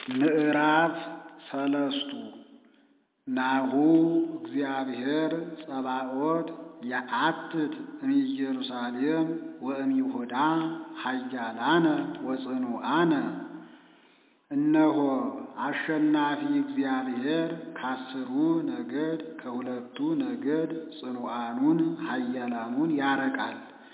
ምዕራፍ ሰለስቱ ናሁ እግዚአብሔር ጸባኦት የአትት እምኢየሩሳሌም ወእምይሁዳ ኃያላነ ወጽኑዓነ። እነሆ አሸናፊ እግዚአብሔር ከአስሩ ነገድ ከሁለቱ ነገድ ጽኑዓኑን ኃያላኑን ያርቃል።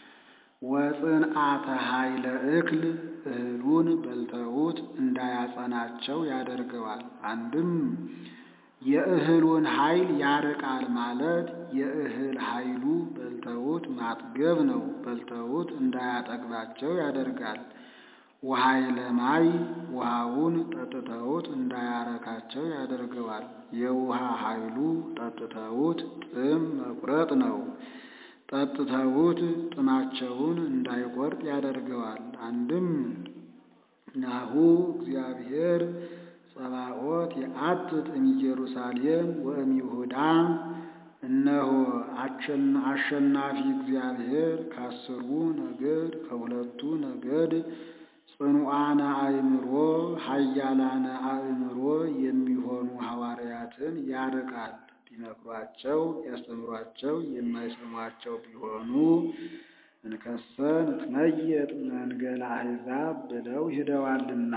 ወጽንዓተ ኃይለ እክል እህሉን በልተውት እንዳያጸናቸው ያደርገዋል። አንድም የእህሉን ኃይል ያርቃል ማለት የእህል ኃይሉ በልተውት ማጥገብ ነው። በልተውት እንዳያጠግባቸው ያደርጋል። ወኃይለ ማይ ውሃውን ጠጥተውት እንዳያረካቸው ያደርገዋል። የውሃ ኃይሉ ጠጥተውት ጥም መቁረጥ ነው። ጠጥተውት ጥማቸውን እንዳይቆርጥ ያደርገዋል። አንድም ናሁ እግዚአብሔር ጸባኦት የአትት እምኢየሩሳሌም ወእምይሁዳ እነሆ አሸናፊ እግዚአብሔር ከአስሩ ነገድ ከሁለቱ ነገድ ጽኑዓነ አእምሮ ኃያላነ አእምሮ የሚሆኑ ሐዋርያትን ያርቃል። ቢመክሯቸው ያስተምሯቸው የማይሰሟቸው ቢሆኑ እንከሰ ንትመየጥ መንገለ አሕዛብ ብለው ሂደዋልና።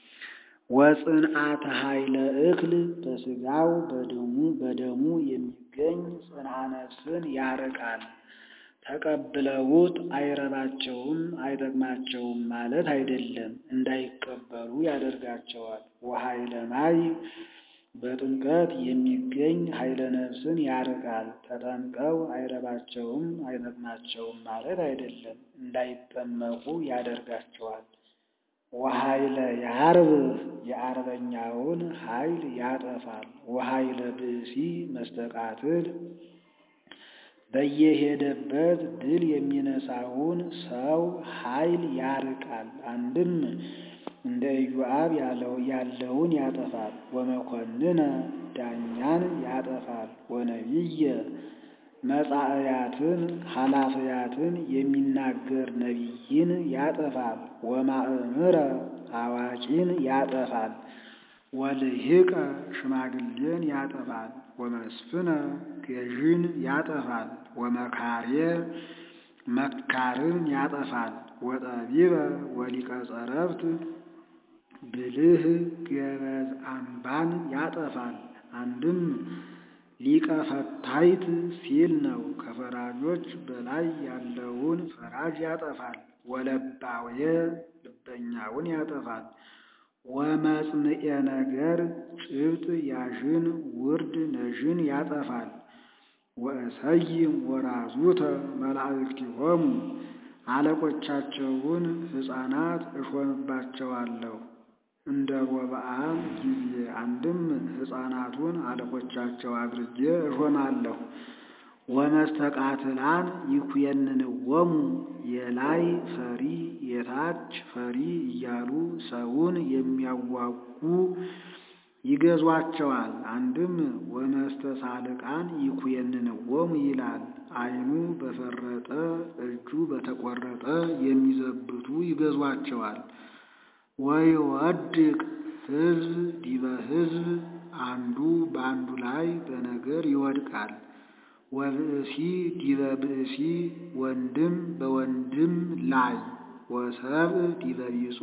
ወጽንዓተ ኃይለ እክል በሥጋው በደሙ በደሙ የሚገኝ ጽንዓ ነፍስን ያርቃል። ተቀብለውት አይረባቸውም አይጠቅማቸውም ማለት አይደለም፣ እንዳይቀበሉ ያደርጋቸዋል። ወኃይለ ማይ በጥምቀት የሚገኝ ኃይለ ነፍስን ያርቃል። ተጠምቀው አይረባቸውም አይጠቅማቸውም ማለት አይደለም፣ እንዳይጠመቁ ያደርጋቸዋል። ወኃይለ የአርብህ የአርበኛውን ኃይል ያጠፋል። ወኃይለ ብእሲ መስተቃትል በየሄደበት ድል የሚነሳውን ሰው ኃይል ያርቃል። አንድም እንደ ኢዮአብ ያለውን ያጠፋል። ወመኮንነ ዳኛን ያጠፋል። ወነቢየ መጻእያትን ኃላፊያትን የሚናገር ነቢይን ያጠፋል። ወማእምረ አዋቂን ያጠፋል። ወልሂቀ ሽማግሌን ያጠፋል። ወመስፍነ ገዥን ያጠፋል። ወመካሬ መካርን ያጠፋል። ወጠቢበ ወሊቀ ጸረብት ብልህ ገበዝ አምባን ያጠፋል። አንድም ሊቀ ፈታይት ሲል ነው። ከፈራጆች በላይ ያለውን ፈራጅ ያጠፋል። ወለባውየ ልበኛውን ያጠፋል። ወመጽንኤ ነገር ጭብጥ ያዥን ውርድ ነዥን ያጠፋል። ወእሰይም ወራዙተ መላእክቲሆሙ አለቆቻቸውን ሕፃናት እሾምባቸዋለሁ እንደ ሮብዓም ጊዜ። አንድም ሕፃናቱን አለቆቻቸው አድርጌ እሾማለሁ። ወመስተቃትላን ይኩየንንዎሙ የላይ ፈሪ የታች ፈሪ እያሉ ሰውን የሚያዋጉ ይገዟቸዋል። አንድም ወመስተሳልቃን ይኩየንንዎሙ ይላል። ዓይኑ በፈረጠ እጁ በተቆረጠ የሚዘብቱ ይገዟቸዋል። ወይወድቅ ሕዝብ ዲበ ሕዝብ አንዱ በአንዱ ላይ በነገር ይወድቃል። ወብእሲ ዲበ ብእሲ ወንድም በወንድም ላይ ወሰብእ ዲበ ቢጹ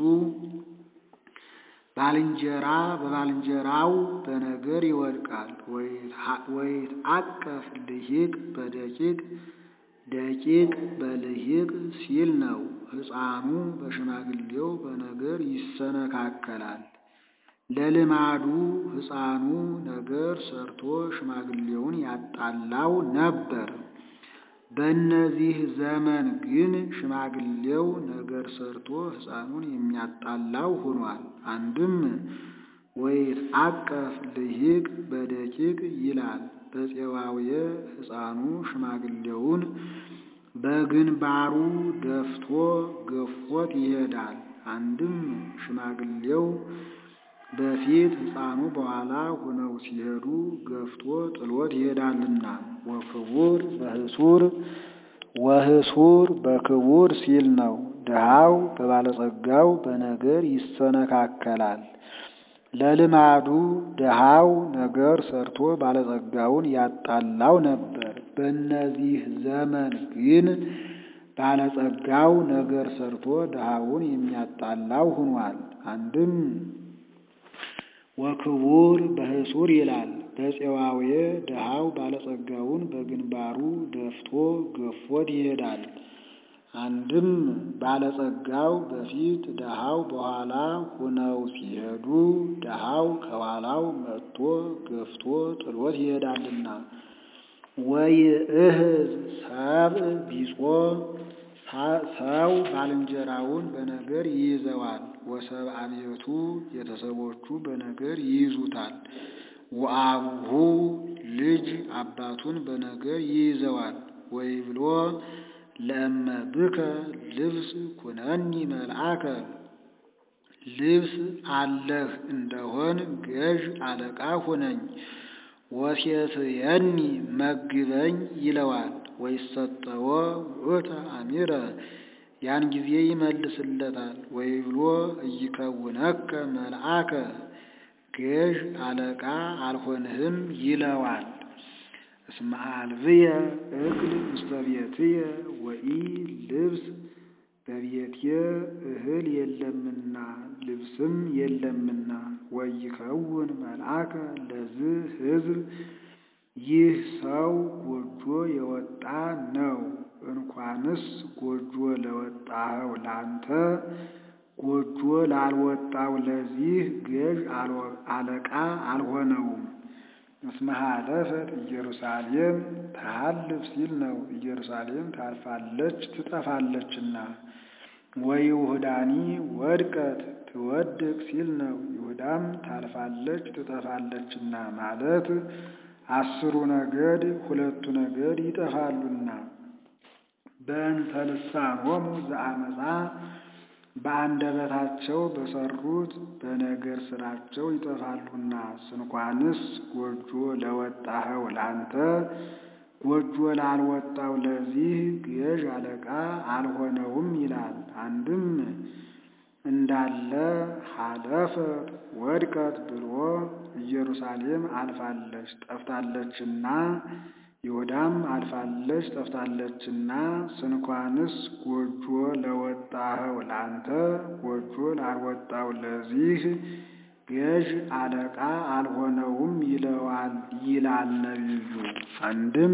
ባልንጀራ በባልንጀራው በነገር ይወድቃል። ወይትዐቀፍ ልሂቅ በደቂቅ ደቂቅ በልሂቅ ሲል ነው። ሕፃኑ በሽማግሌው በነገር ይሰነካከላል። ለልማዱ ሕፃኑ ነገር ሰርቶ ሽማግሌውን ያጣላው ነበር። በእነዚህ ዘመን ግን ሽማግሌው ነገር ሰርቶ ሕፃኑን የሚያጣላው ሆኗል። አንድም ወይትዐቀፍ ልሂቅ በደቂቅ ይላል። በፄዋውየ ሕፃኑ ሽማግሌውን በግንባሩ ደፍቶ ገፎት ይሄዳል። አንድም ሽማግሌው በፊት ሕፃኑ በኋላ ሆነው ሲሄዱ ገፍቶ ጥሎት ይሄዳልና። ወክቡር በህሱር ወህሱር በክቡር ሲል ነው። ድሃው በባለጸጋው በነገር ይሰነካከላል። ለልማዱ ድሃው ነገር ሰርቶ ባለጸጋውን ያጣላው ነበር። በእነዚህ ዘመን ግን ባለጸጋው ነገር ሰርቶ ድሃውን የሚያጣላው ሆኗል። አንድም ወክቡር በህሱር ይላል። በፄዋዌ ድሃው ባለጸጋውን በግንባሩ ደፍቶ ገፎት ይሄዳል። አንድም ባለጸጋው በፊት ድሃው በኋላ ሁነው ሲሄዱ ድሃው ከኋላው መጥቶ ገፍቶ ጥሎት ይሄዳልና። ወይእህዝ ሰብእ ቢጾ ሰው ባልንጀራውን በነገር ይይዘዋል። ወሰብአ ቤቱ ቤተሰቦቹ በነገር ይይዙታል። ወአቡሁ ልጅ አባቱን በነገር ይይዘዋል። ወይብሎ ለእመ ብከ ልብስ ኩነኒ መልአከ ልብስ አለህ እንደሆን ገዥ አለቃ ሁነኝ። ወሴትየኒ መግበኝ ይለዋል። ወይሰጠዎ ውእተ አሚረ ያን ጊዜ ይመልስለታል። ወይብሎ ኢይከውነከ መልአከ ገዥ አለቃ አልሆንህም ይለዋል። እስመ አልብየ እክል ውስተ ቤትየ ወኢ ልብስ በቤቴ እህል የለምና ልብስም የለምና። ወይከውን መልአከ ለዝህ ሕዝብ ይህ ሰው ጎጆ የወጣ ነው። እንኳንስ ጎጆ ለወጣኸው ላንተ ጎጆ ላልወጣው ለዚህ ገዥ አለቃ አልሆነውም። እስመ ሀለፈት ኢየሩሳሌም ታሃልፍ ሲል ነው። ኢየሩሳሌም ታልፋለች ትጠፋለችና። ወይሁዳኒ ወድቀት ትወድቅ ሲል ነው። ይሁዳም ታልፋለች ትጠፋለችና ማለት አስሩ ነገድ ሁለቱ ነገድ ይጠፋሉና። በእንተ ልሳኖሙ ዘአመፃ በአንደበታቸው በሰሩት በነገር ስራቸው ይጠፋሉና። ስንኳንስ ጎጆ ለወጣኸው ላንተ ጎጆ ላልወጣው ለዚህ ገዥ አለቃ አልሆነውም ይላል። አንድም እንዳለ ሀለፈት ወድቀት ብሎ ኢየሩሳሌም አልፋለች ጠፍታለችና ይሁዳም አልፋለች ጠፍታለችና ስንኳንስ ጎጆ ለወጣኸው ላንተ ጎጆ ላልወጣው ለዚህ ገዥ አለቃ አልሆነውም ይለዋል ይላል ነቢዩ። አንድም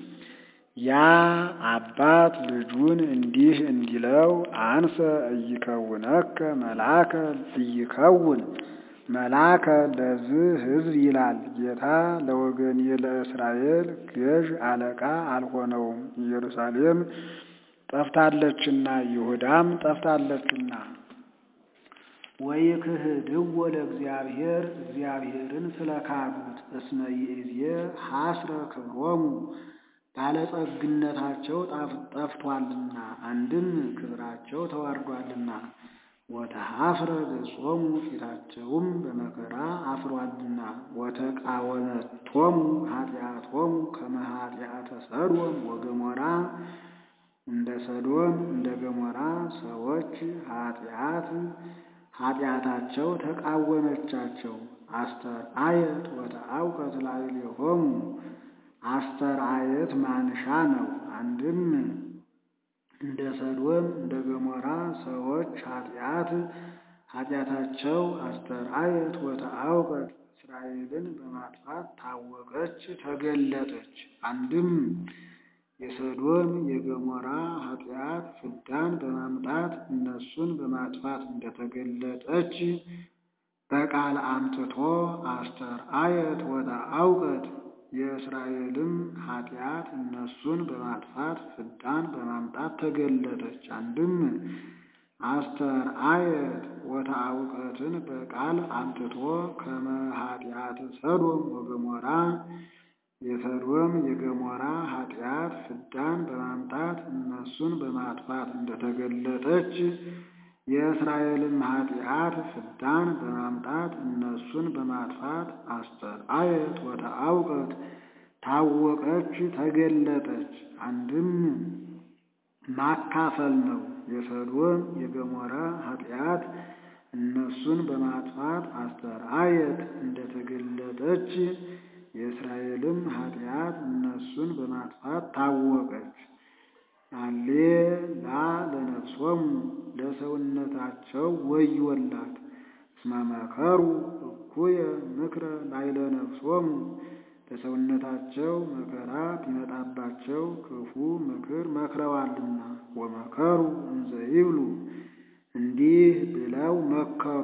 ያ አባት ልጁን እንዲህ እንዲለው አንሰ ኢይከውነከ መልአከ ኢይከውን መልአከ ለዝህ ሕዝብ ይላል ጌታ ለወገኔ ለእስራኤል ገዥ አለቃ አልሆነውም። ኢየሩሳሌም ጠፍታለችና ይሁዳም ጠፍታለችና። ወይክህድዎ ለእግዚአብሔር እግዚአብሔርን ስለካዱት እስመ ይእዜ ሐስረ ክብሮሙ ባለጸግነታቸው ጠፍቷልና አንድም ክብራቸው ተዋርዷልና። ወተሐፍረ ገጾሙ ፊታቸውም በመከራ አፍሯልና። ወተቃወመቶሙ ኃጢአቶሙ ከመ ኃጢአተ ሰዶም ወገሞራ እንደ ሰዶም እንደ ገሞራ ሰዎች ኃጢአት ኃጢአታቸው ተቃወመቻቸው። አስተርአየት ወተአውቀት ላዕሌሆሙ አስተርአየት ማንሻ ነው። አንድም እንደ ሰዶም እንደ ገሞራ ሰዎች ኃጢአት ኃጢአታቸው አስተርአየት ወተአውቀት እስራኤልን በማጥፋት ታወቀች ተገለጠች። አንድም የሰዶም የገሞራ ኃጢአት ፍዳን በማምጣት እነሱን በማጥፋት እንደተገለጠች በቃል አምጥቶ አስተርአየት ወተአውቀት የእስራኤልም ኃጢአት እነሱን በማጥፋት ፍዳን በማምጣት ተገለጠች። አንድም አስተርአየት ወተአውቀትን በቃል አምጥቶ ከመ ኃጢአት ሰዶም ወገሞራ የሰዶም የገሞራ ኃጢአት ፍዳን በማምጣት እነሱን በማጥፋት እንደተገለጠች የእስራኤልም ኃጢአት ፍዳን በማምጣት እነሱን በማጥፋት አስተርአየት ወተአውቀት ታወቀች ተገለጠች። አንድም ማካፈል ነው። የሰዶም የገሞራ ኃጢአት እነሱን በማጥፋት አስተርአየት ወተረአየት እንደተገለጠች የእስራኤልም ኃጢአት እነሱን በማጥፋት ታወቀች። አሌ ላ ለነፍሶሙ ለሰውነታቸው ወዮላት እስመ መከሩ እኩየ ምክረ ላዕለ ነፍሶሙ ለሰውነታቸው መከራ ቢመጣባቸው ክፉ ምክር መክረዋልና። ወመከሩ እንዘ ይብሉ እንዲህ ብለው መከሩ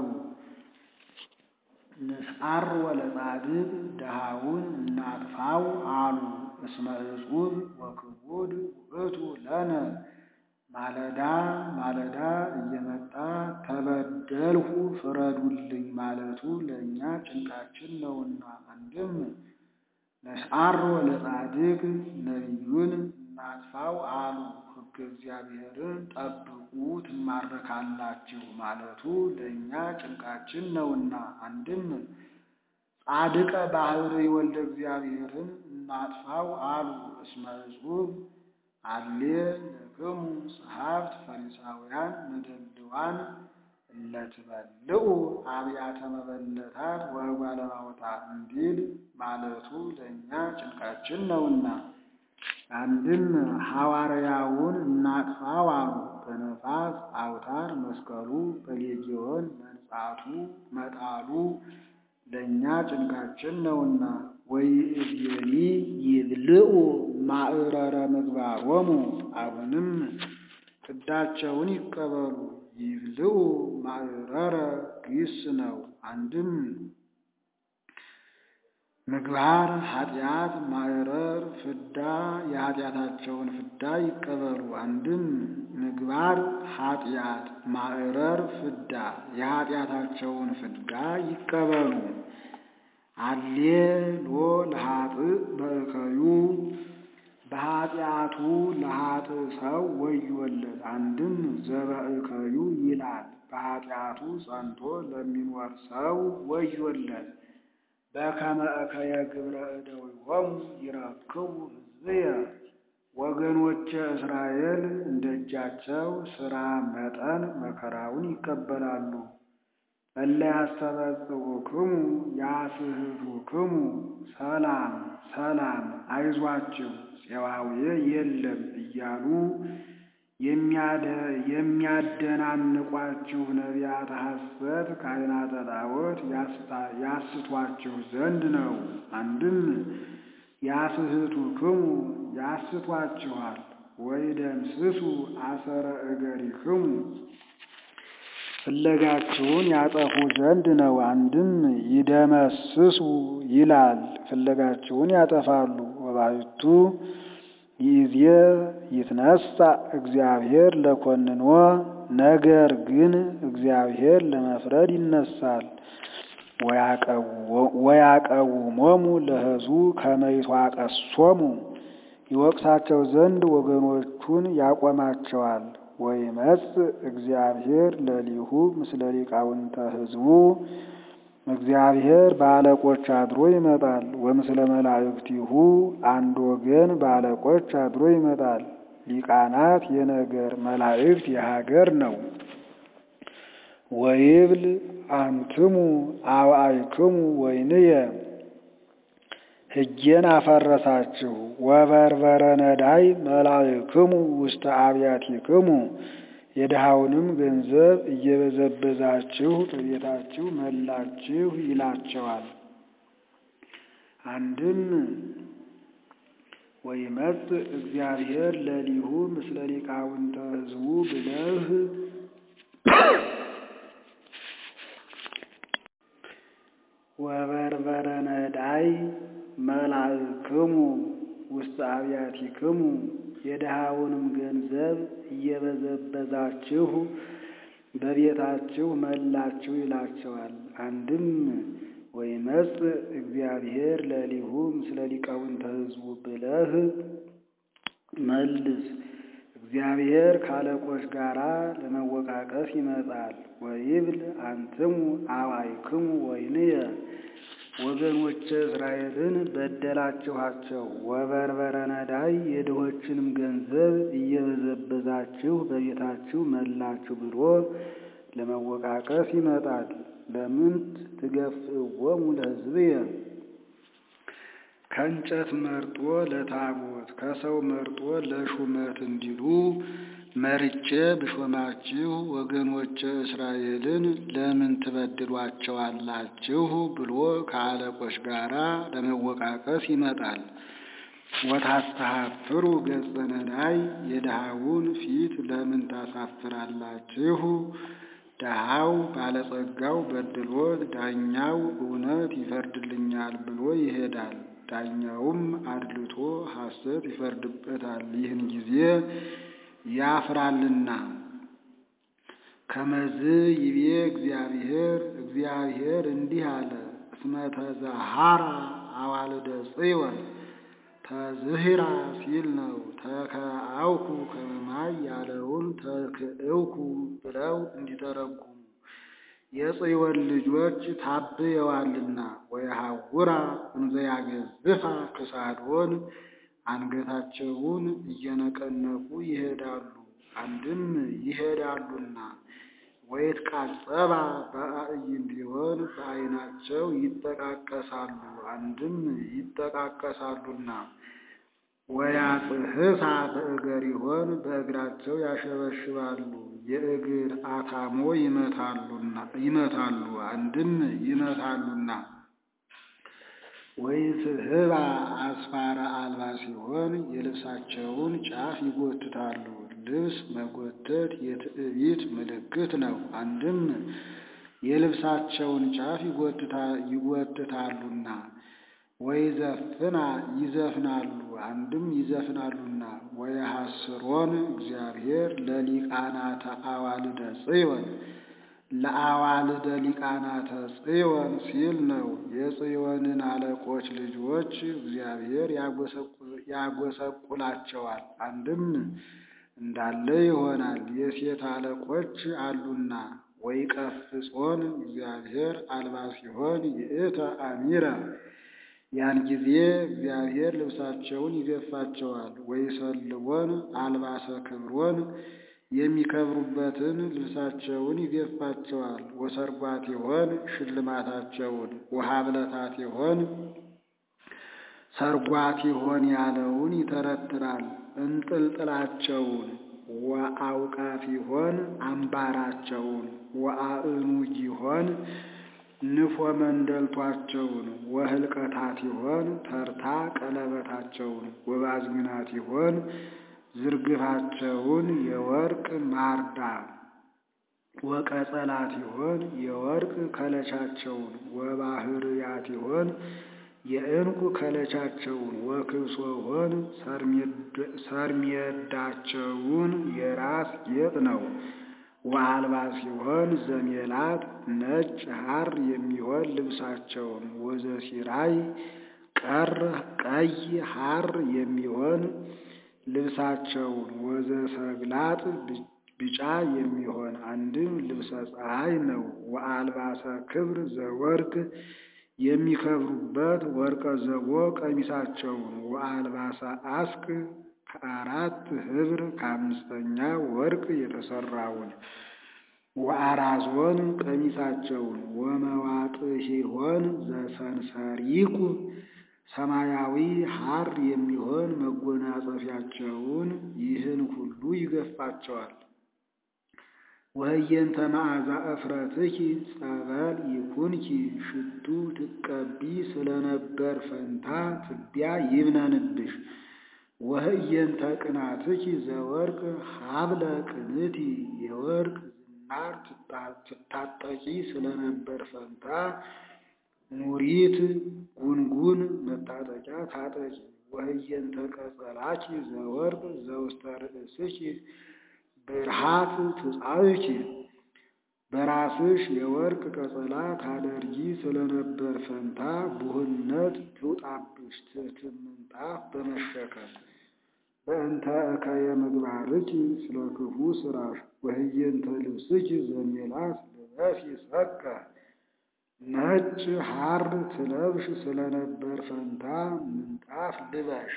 ንስዓር ወለጻድቅ ድሃውን እናጥፋው አሉ። እስመ እጹብ ወክቡድ ውእቱ ለነ ማለዳ ማለዳ እየመጣ ተበደልሁ ፍረዱልኝ ማለቱ ለእኛ ጭንቃችን ነውና። አንድም ንስዓር ወለጻድቅ ነቢዩን እናጥፋው አሉ። ሕገ እግዚአብሔርን ጠብቁ ትማረካላችሁ ማለቱ ለእኛ ጭንቃችን ነውና። አንድም ጻድቀ ባህርይ ወልደ እግዚአብሔርን እናጥፋው አሉ። እስመ እጹብ አሌ ለክሙ ጸሐፍት ፈሪሳውያን መደልዋን እለትበልዑ አብያተ መበለታት ወእጓለ እማውታት እንዲል ማለቱ ለእኛ ጭንቃችን ነውና። አንድም ሐዋርያውን እናጥፋው አሉ። በነፋስ አውታር መስቀሉ በሌጊዮን መንጻቱ መጣሉ ለእኛ ጭንቃችን ነውና። ወይእዜኒ ይብልዑ ማዕረረ ምግባሮሙ አሁንም ፍዳቸውን ይቀበሉ። ይብልዑ ማዕረረ ግስ ነው። አንድም ምግባር ኃጢአት ማዕረር ፍዳ የኃጢአታቸውን ፍዳ ይቀበሉ። አንድም ምግባር ኃጢአት ማዕረር ፍዳ የኃጢአታቸውን ፍዳ ይቀበሉ። አሌ ሎ ለኃጥእ በእከዩ በኃጢአቱ ለኃጥእ ሰው ወዮለት። አንድም ዘበእከዩ ይላል በኃጢአቱ ጸንቶ ለሚኖር ሰው ወዮለት። በከመ እከየ ግብረ እደዊሆሙ ይረክቡ ሕዝብየ ወገኖቼ እስራኤል እንደ እጃቸው ሥራ መጠን መከራውን ይቀበላሉ። እለ ያስተበጽዑክሙ ያስሕቱክሙ ሰላም ሰላም አይዟችሁ ፄዋውየ የለም እያሉ የሚያደናንቋችሁ ነቢያተ ሐሰት ካህናተ ጣዖት ያስቷችሁ ዘንድ ነው። አንድም ያስሕቱክሙ ያስቷችኋል። ወይደምስሱ አሰረ እገሪክሙ ፍለጋችሁን ያጠፉ ዘንድ ነው። አንድም ይደመስሱ ይላል ፍለጋችሁን ያጠፋሉ። ወባሕቱ ይእዜ ይትነሣ እግዚአብሔር ለኮንኖ ነገር ግን እግዚአብሔር ለመፍረድ ይነሳል። ወያቀውሞሙ ለሕዝቡ ከመ ይትዋቀሶሙ ይወቅሳቸው ዘንድ ወገኖቹን ያቆማቸዋል። ወይመጽእ እግዚአብሔር ለሊሁ ምስለ ሊቃውንተ ሕዝቡ እግዚአብሔር በአለቆች አድሮ ይመጣል። ወምስለ መላእክቲሁ አንድ ወገን በአለቆች አድሮ ይመጣል። ሊቃናት የነገር መላእክት የሀገር ነው። ወይብል አንትሙ አብአይክሙ ወይንየ ሕጌን አፈረሳችሁ ወበርበረ ነዳይ መላእክሙ ውስተ አብያቲክሙ የድሃውንም ገንዘብ እየበዘበዛችሁ በቤታችሁ መላችሁ ይላቸዋል። አንድም ወይመጽእ እግዚአብሔር ለሊሁ ምስለ ሊቃውንተ ሕዝቡ ብለህ ወበርበረ ነዳይ መላእክሙ ውስተ አብያቲክሙ የድሃውንም ገንዘብ እየበዘበዛችሁ በቤታችሁ መላችሁ ይላቸዋል። አንድም ወይመጽእ እግዚአብሔር ለሊሁ ምስለ ሊቃውንተ ሕዝቡ ብለህ መልስ። እግዚአብሔር ካለቆች ጋር ለመወቃቀስ ይመጣል። ወይብል አንትሙ አብአይክሙ ወይንየ ወገኖቼ እስራኤልን በደላችኋቸው። ወበርበረ ነዳይ የድሆችንም ገንዘብ እየበዘበዛችሁ በቤታችሁ መላችሁ ብሎ ለመወቃቀስ ይመጣል። ለምንት ትገፍእዎሙ ለሕዝብየ ከእንጨት መርጦ ለታቦት ከሰው መርጦ ለሹመት እንዲሉ መርጬ ብሾማችሁ ወገኖቼ እስራኤልን ለምን ትበድሏቸዋላችሁ ብሎ ከአለቆች ጋር ለመወቃቀስ ይመጣል። ወታስተሐፍሩ ገጸ ነዳይ የድሃውን ፊት ለምን ታሳፍራላችሁ? ድሃው ባለጸጋው በድሎት ዳኛው እውነት ይፈርድልኛል ብሎ ይሄዳል። ዳኛውም አድልቶ ሐሰት ይፈርድበታል። ይህን ጊዜ ያፍራልና። ከመዝ ይቤ እግዚአብሔር እግዚአብሔር እንዲህ አለ፣ እስመ ተዛሃራ አዋልደ ጽዮን ተዝህራ ሲል ነው። ተከአውኩ ከመማይ ያለውን ተክእውኩ ብለው እንዲተረጉሙ የጽዮን ልጆች ታብየዋልና። ወየሐውራ እንዘ ያገዝፋ ክሳዶን አንገታቸውን እየነቀነቁ ይሄዳሉ፣ አንድም ይሄዳሉና። ወይትቃጸባ በአዕይንቲሆን በዓይናቸው ይጠቃቀሳሉ፣ አንድም ይጠቃቀሳሉና። ወያጽሕሳ በእገሪሆን በእግራቸው ያሸበሽባሉ፣ የእግር አታሞ ይመታሉ፣ አንድም ይመታሉና። ወይስሕባ አስፋረ አልባ ሲሆን የልብሳቸውን ጫፍ ይጎትታሉ። ልብስ መጎተት የትዕቢት ምልክት ነው። አንድም የልብሳቸውን ጫፍ ይጎትታሉና። ወይዘፍና ይዘፍናሉ፣ አንድም ይዘፍናሉና። ወየሐስሮን እግዚአብሔር ለሊቃናተ አዋልደ ጽዮን ለአዋልደ ሊቃናተ ጽዮን ሲል ነው። የጽዮንን አለቆች ልጆች እግዚአብሔር ያጎሰቁላቸዋል። አንድም እንዳለ ይሆናል፣ የሴት አለቆች አሉና። ወይቀፍጾን እግዚአብሔር አልባ ሲሆን ይእተ አሚረ ያን ጊዜ እግዚአብሔር ልብሳቸውን ይገፋቸዋል። ወይሰልቦን አልባሰ ክብሮን የሚከብሩበትን ልብሳቸውን ይገፋቸዋል። ወሰርጓት ይሆን ሽልማታቸውን ወሀብለታት ይሆን ሰርጓት ይሆን ያለውን ይተረትራል። እንጥልጥላቸውን ወአውቃፍ ይሆን አምባራቸውን ወአእኑግ ይሆን ንፎ መንደልቷቸውን ወህልቀታት ይሆን ተርታ ቀለበታቸውን ወባዝግናት ይሆን ዝርግፋቸውን የወርቅ ማርዳ ወቀጸላት ይሆን የወርቅ ከለቻቸውን ወባህርያት ይሆን የዕንቁ ከለቻቸውን ወክብሶ ሆን ሰርሜዳቸውን የራስ ጌጥ ነው። ወአልባ ሲሆን ዘሜላት ነጭ ሐር የሚሆን ልብሳቸውን ወዘሲራይ ቀር ቀይ ሐር የሚሆን ልብሳቸውን ወዘሰግላጥ ቢጫ የሚሆን አንድም ልብሰ ፀሐይ ነው። ወአልባሰ ክብር ዘወርቅ የሚከብሩበት ወርቀ ዘቦ ቀሚሳቸውን ወአልባሰ አስቅ ከአራት ኅብር ከአምስተኛ ወርቅ የተሰራውን ወአራዞን ቀሚሳቸውን ወመዋጥሂሆን ዘሰንሰሪቁ ሰማያዊ ሐር የሚሆን መጎናጸፊያቸውን ይህን ሁሉ ይገፋቸዋል። ወህየንተ መዓዛ እፍረትኪ ጸበል ይኩንኪ ሽቱ ትቀቢ ስለነበር ፈንታ ትቢያ ይብነንብሽ። ወህየንተ ቅናትኪ ዘወርቅ ሀብለ ቅንቲ የወርቅ ዝናር ትታጠቂ ስለነበር ፈንታ ኑሪት ጉንጉን መታጠቂያ ታጠቂ። ወህየንተ ቀጸላኪ ዘወርቅ ዘውስተ ርእስኪ ብርሃት ትጻብኪ በራስሽ የወርቅ ቀጸላ ታደርጊ ስለነበር ፈንታ ቡህነት ትውጣብሽ ትሕትን ምንጣፍ በመሸከም በእንተ እከየ ምግባርኪ ስለ ክፉ ስራሽ ወህየንተ ልብስኪ ዘሜላት ልበሲ ሰቀ ነጭ ሐር ትለብሽ ስለነበር ፈንታ ምንጣፍ ልበሽ።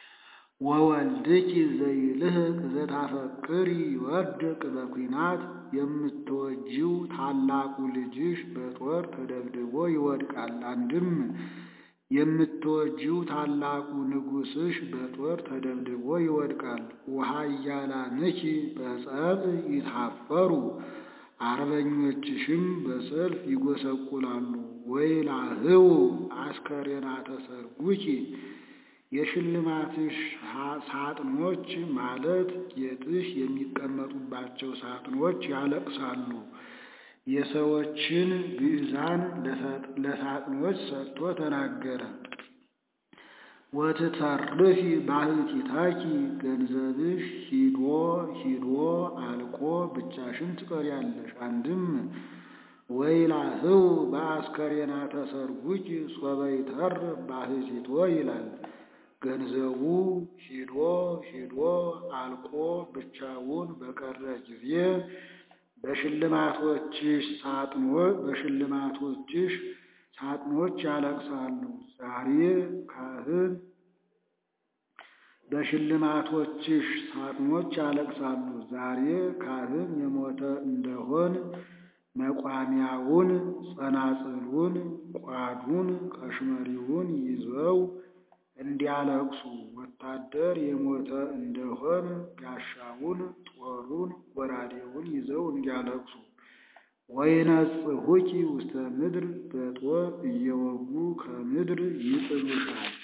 ወወልድኪ ዘይልህቅ ዘታፈቅሪ ይወድቅ በኩናት የምትወጂው ታላቁ ልጅሽ በጦር ተደብድቦ ይወድቃል። አንድም የምትወጂው ታላቁ ንጉሥሽ በጦር ተደብድቦ ይወድቃል። ወኃያላንኪ በጸብ ይታፈሩ፣ አርበኞችሽም በሰልፍ ይጎሰቁላሉ። ወይላህው አስከሬናተ ሰርጉኪ የሽልማትሽ ሳጥኖች ማለት ጌጥሽ የሚቀመጡባቸው ሳጥኖች ያለቅሳሉ። የሰዎችን ግዕዛን ለሳጥኖች ሰጥቶ ተናገረ። ወትተርፊ ባሕቲታኪ ገንዘብሽ ሂዶ ሂዶ አልቆ ብቻሽን ትቀሪያለሽ። አንድም ወይላህው በአስከሬናተ ሰርጉኪ ሶበ ይተርፍ ባሕቲቶ ይላል። ገንዘቡ ሂዶ ሂዶ አልቆ ብቻውን በቀረ ጊዜ በሽልማቶችሽ ሳጥኖች በሽልማቶችሽ ሳጥኖች ያለቅሳሉ። ዛሬ ካህን በሽልማቶችሽ ሳጥኖች ያለቅሳሉ። ዛሬ ካህን የሞተ እንደሆን መቋሚያውን፣ ጸናጽሉን፣ ቋዱን፣ ቀሽመሪውን ይዘው እንዲያለቅሱ ወታደር የሞተ እንደሆን ጋሻውን፣ ጦሩን፣ ጎራዴውን ይዘው እንዲያለቅሱ ወይነጽሑኪ ውስተ ምድር በጦር እየወጉ ከምድር ይጥሉሻል።